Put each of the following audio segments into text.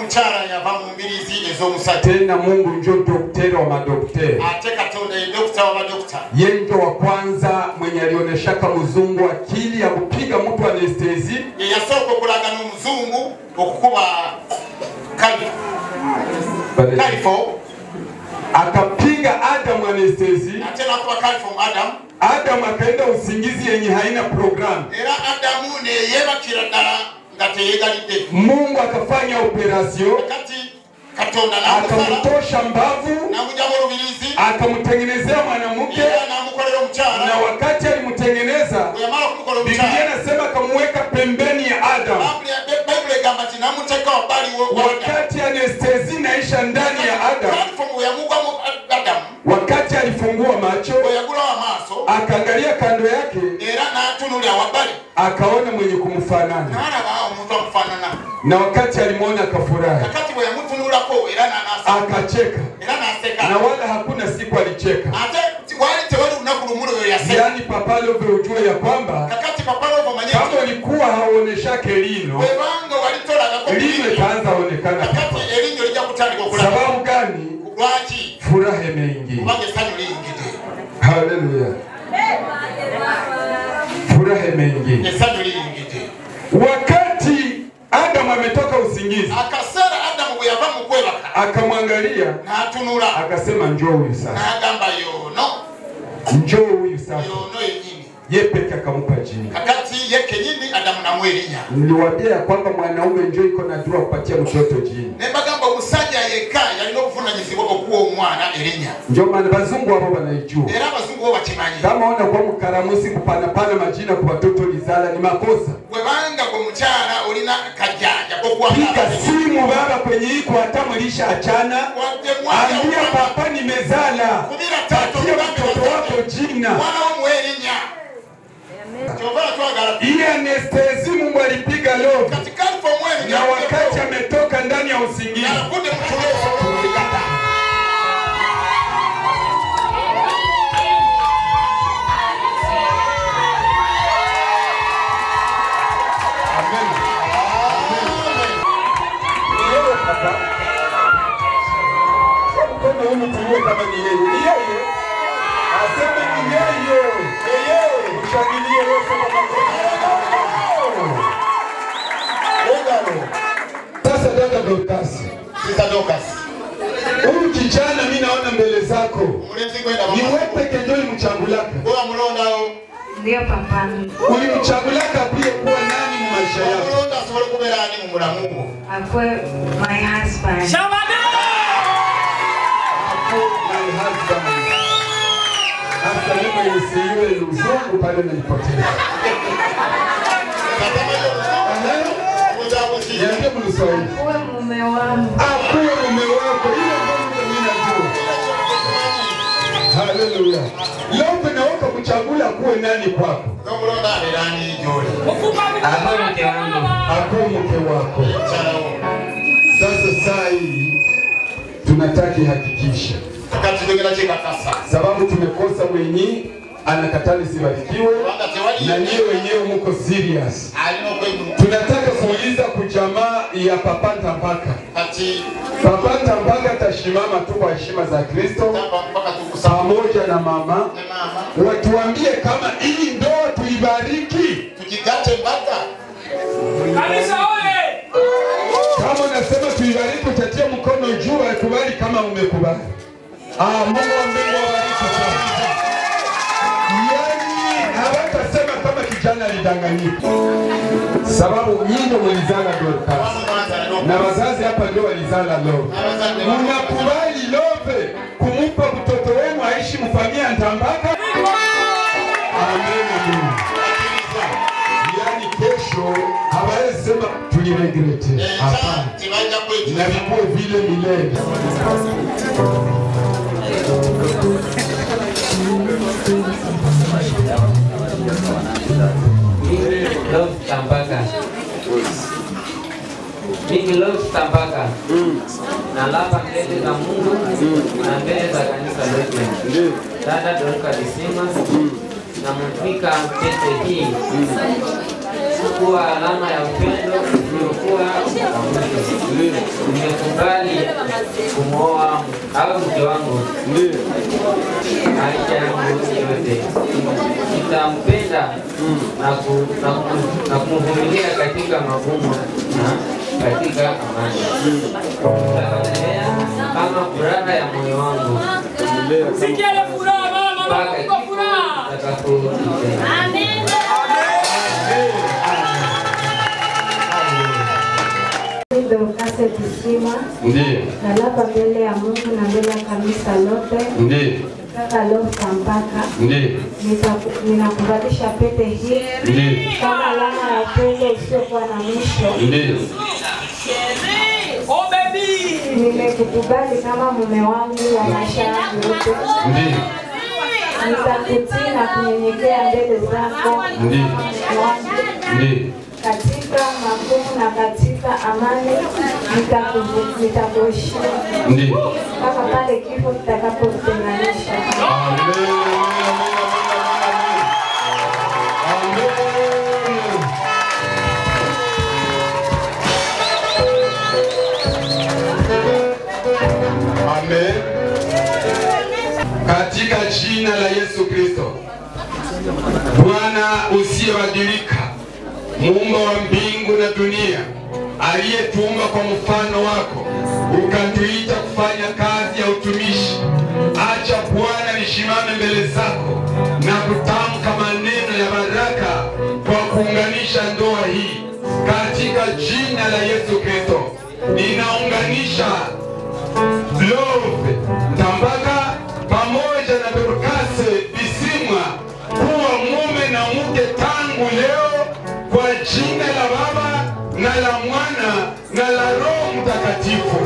omukyala yava mu mbiriizi ez'omusajja tena mungu njo dokteri wa madokteri ate katonda ye dokita w'abadokita ye njo wa kwanza mwenye alioneshaka mzungu akili ya kupiga mtu anestezi ye yasooka okulaga n'omuzungu okukuba kali- kalifo akapiga adamu anestezi ate n'akuba kalifo mu adamu adamu akaenda usingizi yenye haina programu era adamu neyeebakira ddala nga teyeegalidde mungu akafanya operasio kati katonda n'amusala akamtosha mbavu n'amugyamu olubirizi akamtengenezea mwanamke era n'amukolera omukyala na wakati alimtengeneza bwe yamala okumukola biblia omukyala inasema akamuweka pembeni ya adamu Bayibuli- bayibuli egamba nti namuteeka wabbali wo- wa Adamu. wakati anestezi naisha ndani ya adamu Kalifomu bwe yamugwamu adamu wakati alifungua macho bwe yagulawo amaaso akaangalia kando yake era n'atunulira wabbali akaona mwenye kumfanana n'alaba omuntu amufaanana na wakati alimwona akafurahi kakati bwe yamutunulako era n'anaasa akacheka era n'aseka na wala hakuna siku alicheka ate ti- wali tewali lunaku lumu lweyo yaseka yaani papalove ujue ya kwamba kakati papalovo manye kama ulikuwa hauoneshake lino bwebanga wali tolagako lino itaanza onekana kakati erinyo lijja kutandika okulaga sababu gani lwaki furaha imeingia kubanga essanyu liyingidde haleluya furaha imeingia essanyu liyingidde wakati adamu ametoka usingizi akaseera adamu bwe yava mu kwebaka akamwangalia n'atunula akasema njoo huyu sasa n'agamba yono njoo huyu sasa yono yennyini ye peke akamupa jina kakati ye kenyini adamu namu erinnya niliwaambia ya kwamba mwanaume njoo iko na dua kupatia mtoto jina ne bagamba omusajja yekka yalina obuvunanyizibwa okuwa omwana erinnya ndio maana bazungu wabo wanaijua era abazungu bo bakimanyi kama ona kwa mkaramusi kupanapana majina kwa watoto lizala ni makosa bwebanga gwe mukyala olina kajjanja kokuwa piga simu baba kwenye iko hata mlisha achana wadde ambia papa nimezala kubira tato patia mtoto wako jina mwana womuwa erinnya kyova twagala iye anestezi mungu alipiga love kati kalifa omwezi na wakati ametoka ndani ya usingizi yalakunde mutuleso kuligata Yeye papa. Mkono huu mtulie kama ni yeye. Ni yeye. Aseme ni yeye. Yeye. Mshangilie Yesu kwa makofi. Ongalo. Sasa dada Dorcas. sisa dokas Huyu kijana mimi naona mbele zako. omulenzi gwenda Ni wewe peke ndio ulimchagulaka. oba mulondawo Ndio papa. Ulimchagulaka pia kuwa nani mu maisha yako. omulonda asobole okubeera ani mu mulamu gwo Akwe my husband. Hapo my husband. Hasa mimi nisiwe luzungu pale nilipoteza. Niambie mniswahili. Uwe mume wangu. Akuwe mume wako. Ile ndio mimi najua. Haleluya. Leo tunaweka kuchagula kuwe nani kwako. nomulonda abeera ani gyoli Akwe mke wangu. Akuwe mke wako. mukyalawo Sasa saa hii tunataka ihakikishe, kakati tugenda kikakasa sababu tumekosa mwenye anakatali sibarikiwe kubanga tewali na niye wenyewe muko serious. alina okwegulu Tunataka kuuliza kujamaa ya Papa Ntambaka. kati Papa Ntambaka atashimama tu kwa heshima za Kristo tapa mpaka tukusama pamoja na mama, ne maama watuambie kama hii ndoa tuibariki. tukigate mbaga Kama unasema tuibariki, utatia mkono juu, akubali kama umekubali. Ah, Mungu wa mbingu awabariki sana. Yaani hawatasema kama kijana alidanganyika, sababu nyinyi ndio mlizala Dorcas na wazazi hapa ndio walizala Love. Mnakubali Love kumupa mtoto wenu aishi mfamia Ntambaka? Amen, amen. Yaani kesho hawawezi sema tuliregrete. Hapana, tebajja na vikuwe vile milele. Love Tambaka. Mimi Love Tambaka. Na lapa mbele za Mungu na mbele za kanisa letu. Dada Dorcas Dismas na mfika pete hii kuwa alama ya upendo uliokuwa wa mwisho. Nimekubali kumwoa awe mke wangu maisha yangu yote. Nitampenda na ku- na ku- na kumvumilia katika magumu na katika amani. Nitamlea kama furaha ya moyo wangu Sikiele furaha mama, mpaka mama kifo kwa furaha. kitakapotutengana. Dorcas Kisima, Ndiyo, nalapa mbele ya Mungu na mbele ya kanisa lote, ndiyo, kaka Lofta mpaka ndiyo, nitaku- ninakuvalisha pete hii ndiyo, kama alama ya upendo usiokuwa na mwisho. ndiyo. Oh baby. Nimekukubali kama mume wangu wa maisha yangu yote. Ndiyo, Nitakutii na kunyenyekea mbele zako Ndiyo. wangu ndiyo, katika magumu na katika amani nitakuvu- nitakuheshimu ndiyo. mpaka pale kifo kitakapotutenganisha. Amen, amen, amen, amen. Amen. Amen. Katika jina la Yesu Kristo, Bwana usiyebadilika, muumba wa mbingu na dunia, aliyetuumba kwa mfano wako, ukatuita kufanya kazi ya utumishi. Acha Bwana nisimame mbele zako na kutamka maneno ya baraka kwa kuunganisha ndoa hii katika jina la Yesu Kristo. Ninaunganisha Love Tambaka pamoja na Dorcas Bisimwa kuwa mume na mke tangu leo kwa jina la Baba na la Mwana na la Roho Mtakatifu.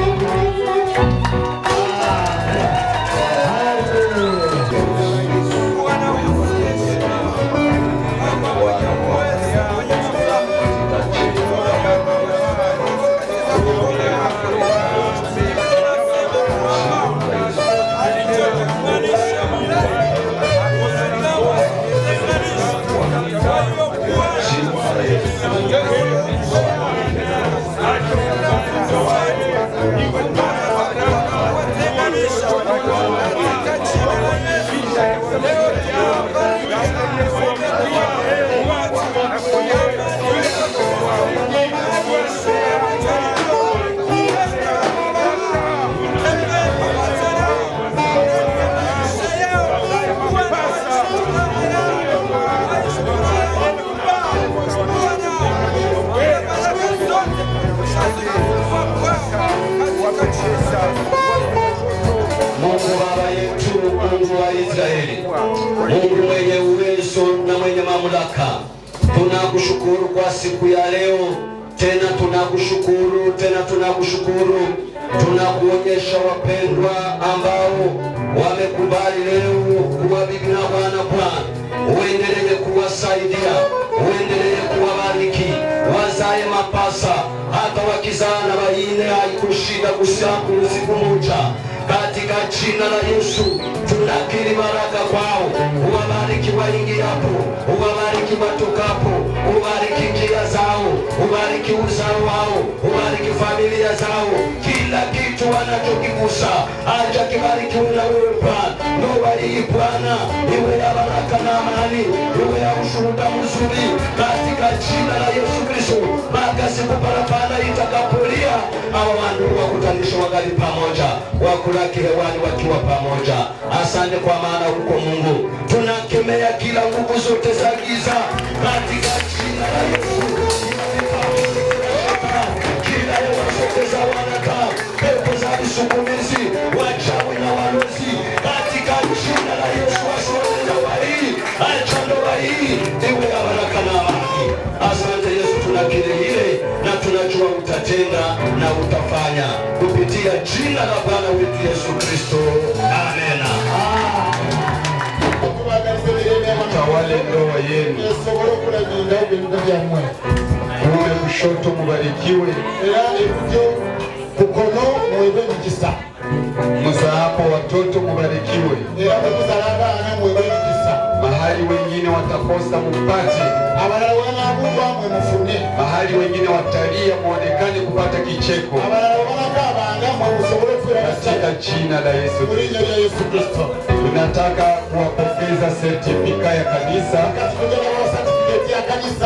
Mungu Baba yetu, Mungu wa Israeli, Mungu mwenye uwezo na mwenye mamlaka, tunakushukuru kwa siku ya leo. Tena tunakushukuru, tena tunakushukuru, tunakuonyesha wapendwa ambao wamekubali leo kuwa bibi na bwana. Bwana, uendelee kuwasaidia, uendelee kuwabariki, wazae mapasa, hata wakizaa na baine haikushida kusiku siku moja katika jina la Yesu tunakiri baraka kwao, uwabariki waingiapo, uwabariki watokapo, ubariki njia zao, ubariki uzao wao, ubariki familia zao, kila kitu wanachokigusa acha kibarikiwe na wewe Bwana. Ndoa hii Bwana iwe ya baraka na amani, iwe ya ushuhuda mzuri katika jina la Yesu Kristo, mpaka siku parapanda itakapolia hawa wandugu wakutanishe wagali pamoja, wakulaki hewani wakiwa pamoja. Asante kwa maana huko Mungu tunakemea kila nguvu zote za giza katika jina la Yesu. Kila hewa zote za wanadamu, pepo za visukumizi, wachawi na walozi, katika jina la Yesu asione ndoa hii, acha ndoa hii iwe ya baraka na amani. Asante Yesu, tunakiri hile na tunajua utatenda na utafanya kupitia jina la Bwana wetu Yesu Kristo, amena. Tawale ndoa yenu, esobole okulabirira ebintu byammwe kuume kushoto mubarikiwe, era ebyo kukono mwebe emikisa muzaapo watoto mubarikiwe, era bwe muzala abaana mwebe emikisa mahali mahali wengine watakosa mupate, abalala wanabugwa mwe mufune mahali wengine watalia muonekane kupata kicheko, abalala wanagabanga mwe musobole kubeera katika basajja jina la Yesu mu linnya lya yesu kristo tunataka kuwapokeza sertifika ya kanisa kati tugenda bawa satifiketi ya kanisa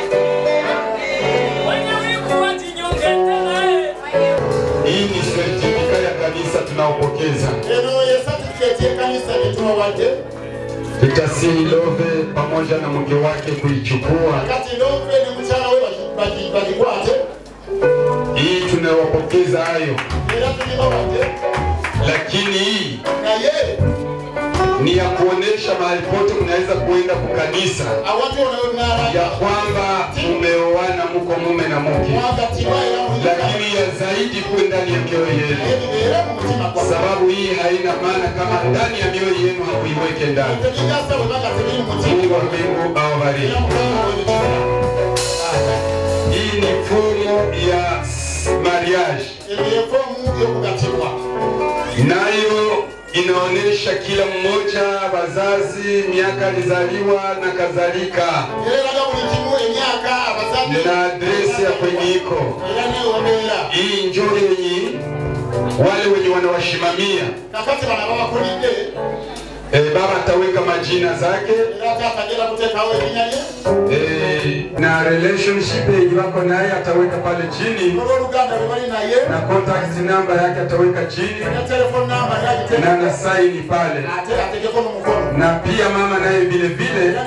Wenye wivu wajinyonge naye. hii ni sertifika ya kanisa tunaopokeza eno ye satifiketi y'ekanisa gyetubawadde tutasihi love pamoja na mke wake kuichukua kati lombe ne mukyala we bagi- bagi- bagikwate hii tunawapokeza hayo era tugibawadde lakini hii naye ni ya kuonesha mahali pote mnaweza kuenda kukanisa awati ono ya wenaalanga kwamba mumeoana muko mume na mke mwagatima era lakini ya zaidi kuwe ndani ya mioyo yenu naye bibeere mu mutima gwa sababu hii haina maana kama ndani ya mioyo yenu hakuiweke ndani tebigasa bwe baga tebiri mu mutima mungu wa mbingu awabariki era mukama webikira hii ni fomu ya mariage ebyo yefomu y'okugatibwa nayo inaonyesha kila mmoja wazazi miaka alizaliwa na kadhalika era eraga buli kimu emyaka abazadde na adresi ya kwenye iko era newabeera hii njo yenye wale wenye wanawashimamia kakati bano babakulidde e, baba ataweka majina zake era taata agenda kuteekawo erinnya lye e, na relationship yenye wako naye ataweka pale chini olw'oluganda lwe bali naye na contact number yake ataweka chini ne telefone namba na nagiteeka na saini pale ate ategeko n'omukono na pia mama naye vile vile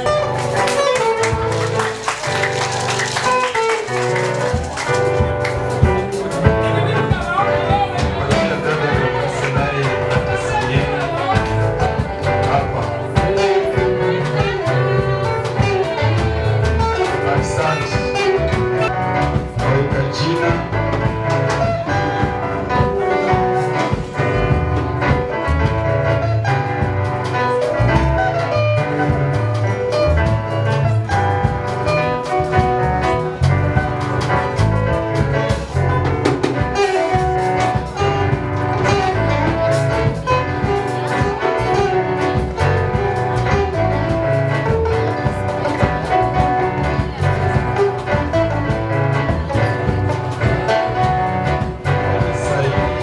hapa. Asante. Weka jina saini.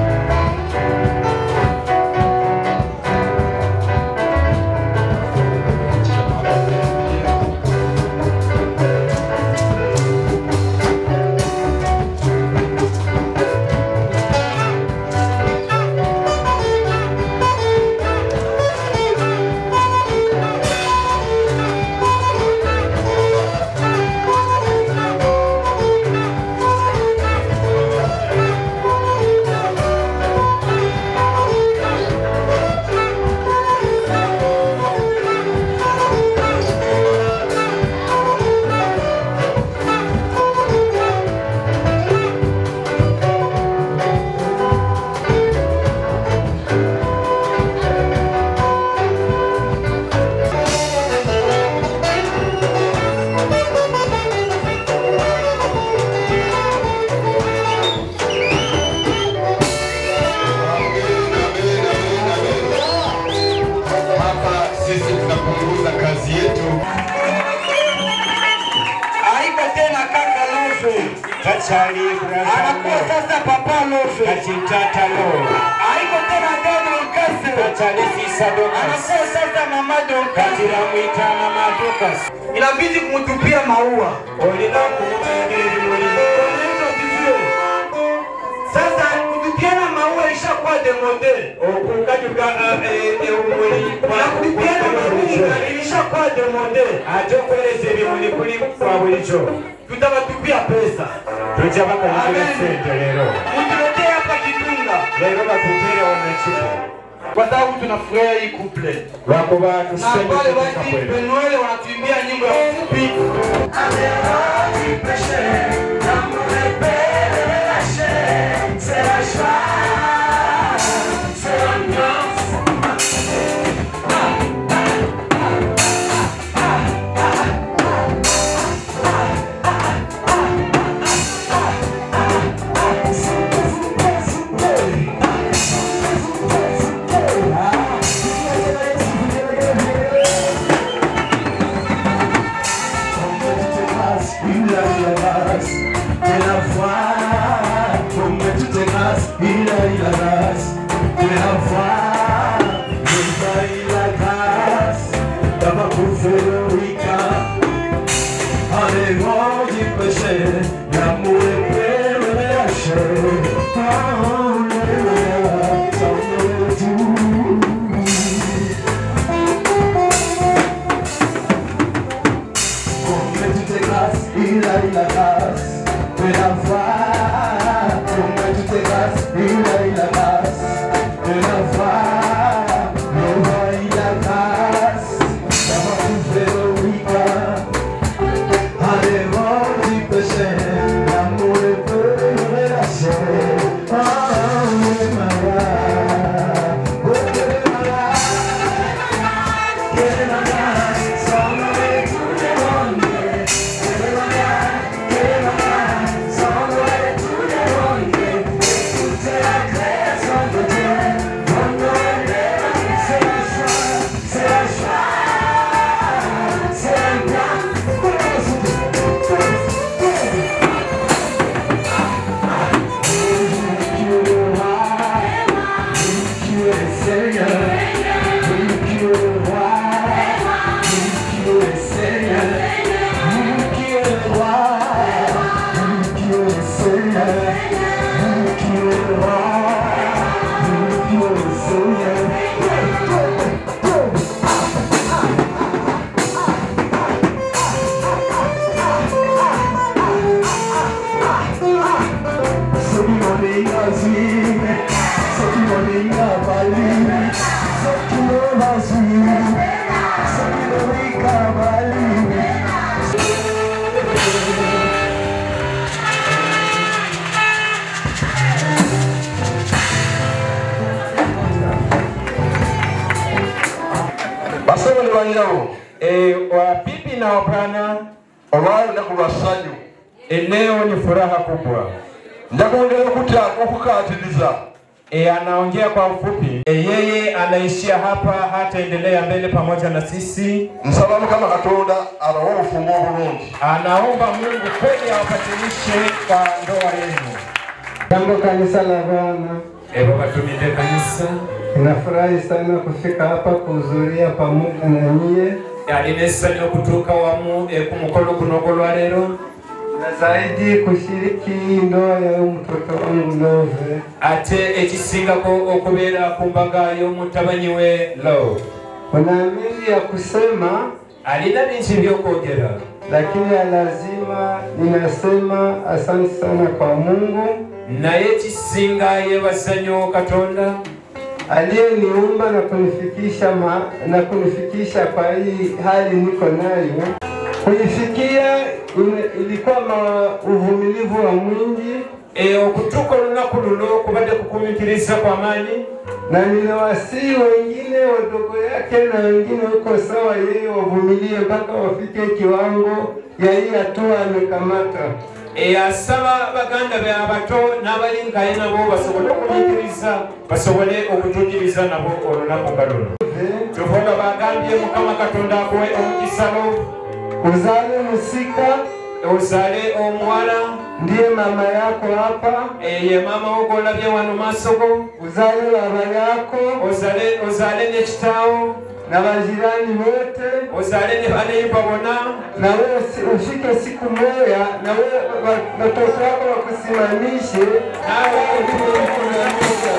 Hapa sisi tunapunguza kazi yetu. Haiko tena kaka Lofe, Kachali anakuwa Braza sasa papa Lofe. Kachitata Lo Haiko tena dada Ukase, Kachali Sisa Dokas anakuwa sasa mama Dokase. Katira Mwita Mama Dokas Inabidi kumtupia maua. Olina kumutungiri Limuli Bwana Yesu asifiwe. Sasa kutupiana maua ishakuwa demode. Okukajuka Eumuli Na kutupiana maua ilishakuwa demode. Ate okweleza ebimuli kuli kwa bulijjo Tutabatupia pesa. tujja bakanyikira Amen. sente leero Mtuletee hapa kitunga. leero batutere wamekiko Kwa sababu tunafurahia hii couple. lwakuba Na pale tusembeza basi Penuele wanatuimbia nyimbo ya ufupi. basebo ne banyinawo wabibi na wabwana olwali lunaku lwa ssanyu eneo ni furaha kubwa ndakuongera okutya okukatiriza E, anaongea kwa ufupi. E, yeye anaishia hapa, hataendelea mbele pamoja na sisi. nsaba mukama katonda abawe obufumu obulungi Anaomba Mungu kweli awapatanishe kwa ndoa yenu. Jambo kanisa la Bwana, Evo batumide kanisa ninafurahi sana kufika hapa kuhudhuria pamoja na nyie alinesanya okutuuka wamu e, ku mukolo guno ogwolwa leero na zaidi kushiriki ndoa ya huyu mtoto wangu Love. ate ekisingako okubeera ku mbaga y'omutabanyi we lo Kuna mengi ya kusema, alina bingi by'okwogera lakini ya lazima ninasema asante sana kwa Mungu naye ekisinga yeebaza nnyo katonda aliyeniumba na kunifikisha ma, na kunifikisha kwa hii hali niko nayo. Kuifikia ime- ilikuwa ma, uvumilivu wa mwingi e, okutuuka olunaku luno kubadde kukumikiriza kwa maanyi na ninawasihi wengine wadogo yake na wengine huko sawa, yeye wavumilie mpaka wafike kiwango ya hii hatua amekamata. e, asaba baganda be abato n'abalingaye nabo basobole okunyikiriza basobole okutuukiriza nabo olunaku nga luno tuvoga bagambye mukama katonda akuwe omukisalo Uzale musika ozale omuwala ndiye mama yako hapa, ye mama wo golabye wano maaso go uzale baba yako ozale ozale n'ekitaawo na majirani wote, ozale ne baneiba bona na wewe si- ufike siku moja na wewe wa- watoto wako wakusimamishe naawe okukunamuza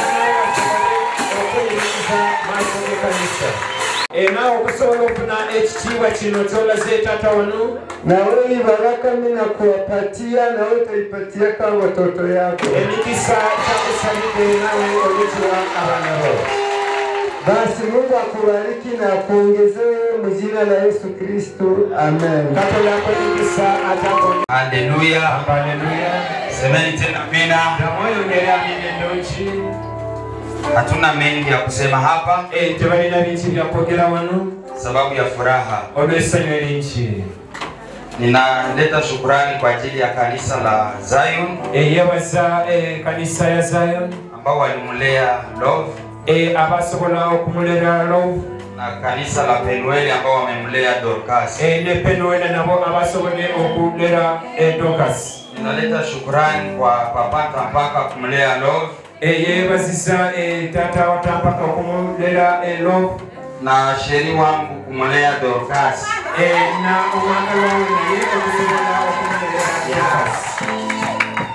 okuyiriza maaso gekanisa naawe okusobola okufuna ekitiibwa kino kyolaze taata wano na wewe hii baraka mimi nakuwapatia na wewe utaipatia kama watoto yako. emikisa kyakusalidde naawe ogekiwa abaana bo Basi Mungu akubariki na akuongezee mu jina la Yesu Kristo. Amen. katonda akwemikisa atako Haleluya. haleluya Semeni tena amina. namweyongere amina ennungi Hatuna mengi ya kusema hapa Eh, tebalina bingi byakwogera wano sababu ya furaha. olw'essanyu eringi Ninaleta shukurani kwa ajili ya kanisa la Zion yebaza kanisa ya zion ambao walimlea Love Eh, abasobola okumulera love na kanisa la Penueli ambao wamemlea Dorcas. Eh, ne penuela nabo abasobole okulera eh, dokas Ninaleta shukurani kwa papata mpaka kumlea Love Eh, yebaziza eh, tata watampaka okumulera eh, love na sheri wangu kumlea Dorcas. Eh, na omwana wawe naye okusobola okumulera dokas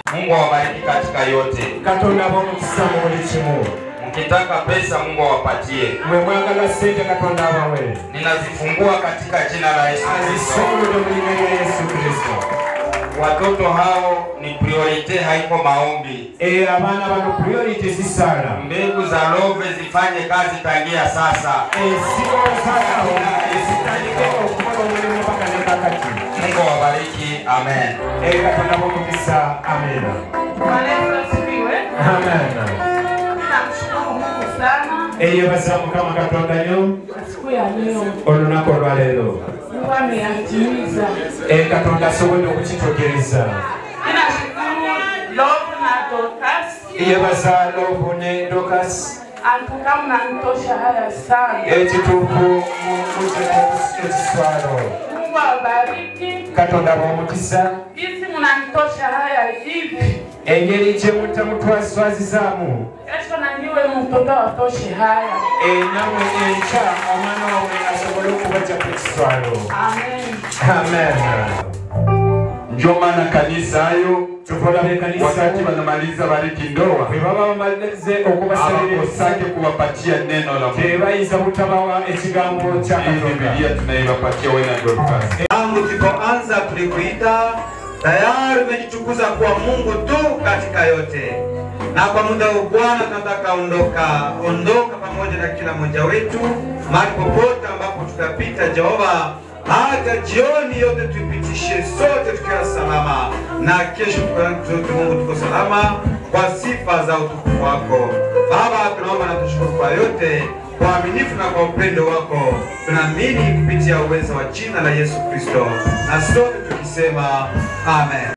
Mungu awabariki katika yote. katonda ab'omukisa mu buli kimu Mkitaka pesa, Mungu awapatie. mwe mwagala sente katonda abawe Ninazifungua katika jina la Yesu Kristo. azisongodde mu linnya lya yesu kristo Watoto hao ni priorite, haiko maombi. Eh, abaana bano priority zisaala Mbegu za love zifanye kazi tangia sasa. ensigo zaalawo ezitandike okukola omulimu paka ne kakati Mungu awabariki. Amen. Eh, katonda b'omukisa amena Bwana Yesu asifiwe. amena Ninamshukuru Mungu sana eyebaza mukama katonda nyo kwa siku ya leo. olunaku olwaleero Mungu ameyatimiza. Eh, katonda asobodde okukituukiriza Ninashukuru Love na Dorcas. yebaza lobu ne dokas Antuka mnanitosha haya sana. ekituufu ekiswalo Mungu awabariki. katonda b'omukisa Jinsi mnanitosha haya hivi. engeri gye mutamutwaswazizaamu Kesho na niwe mtoto watoshe haya. nawe enkya omwana wawe asobole okubajja ku kiswalo Amen. amen Ndio maana kanisa hayo tukolabye kanisa wakati wanamaliza bariki ndoa bwe baba bamalize okubasabira hawakosake kuwapatia neno la Mungu. tebayinza butabawa ekigambo kya Hii Biblia tunaiwapatia wewe na Dorcas. Tangu tulipoanza tulikuita, tayari umejitukuza kuwa Mungu tu katika yote, na kwa muda huu Bwana tunataka ondoka, ondoka pamoja na kila mmoja wetu mahali popote ambapo tutapita, Jehova, hata jioni yote tuipitishe sote tukiwa salama, na kesho tukiwa zote Mungu tuko salama kwa sifa za utukufu wako Baba. Tunaomba na tushukuru kwa yote kwa uaminifu na kwa upendo wako, tunaamini kupitia uwezo wa jina la Yesu Kristo, na sote tukisema amen.